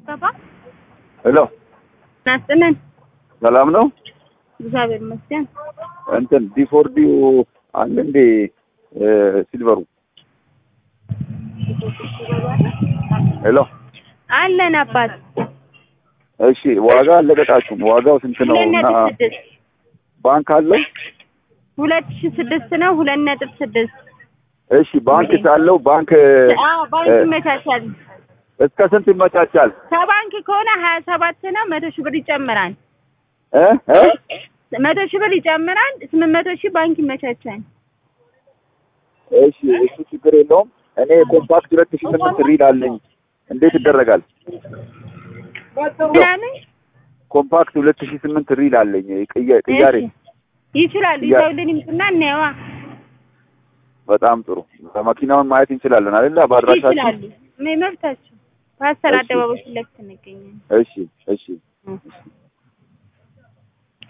ገባ ሄሎ ናስጥልን ሰላም ነው። እግዚአብሔር ይመስገን። እንትን ዲፎርዲው አለ እንዴ እ ሲልቨሩ? ሄሎ አለን አባት እሺ፣ ዋጋ አልለቀቃችሁም። ዋጋው ስንት ነው? ሁለት እና ነጥብ ስድስት ባንክ አለው? ሁለት ሺ ስድስት ነው። ሁለት ነጥብ ስድስት እሺ፣ ባንክ ሳለው ባንክ አዎ ባንክ እ ይመቻቻል። እስከ ስንት ይመቻቻል? ከባንክ ከሆነ ሀያ ሰባት ነው። መቶ ሺህ ብር ይጨምራል። እ እ መቶ ሺህ ብር ይጨምራል። ስምንት መቶ ሺህ ባንክ ይመቻቻል። እሺ፣ እሱ ችግር የለውም። እኔ ኮምፓክት ሁለት ሺህ ስምንት ሪል አለኝ። እንዴት ይደረጋል? ምናምን ኮምፓክት ሁለት ሺህ ስምንት ሪል አለኝ። ቅያ- ቅያሬ እሺ፣ ይችላሉ። ያ- ይዘውልን ይምጡና እናየዋ። በጣም ጥሩ። መኪናውን ማየት እንችላለን አይደል? በአድራሻችን ይችላሉ። መብታቸው ፓስተር እሺ። አደባባይ ፊት ለፊት እንገኛለን። እሺ፣ እሺ።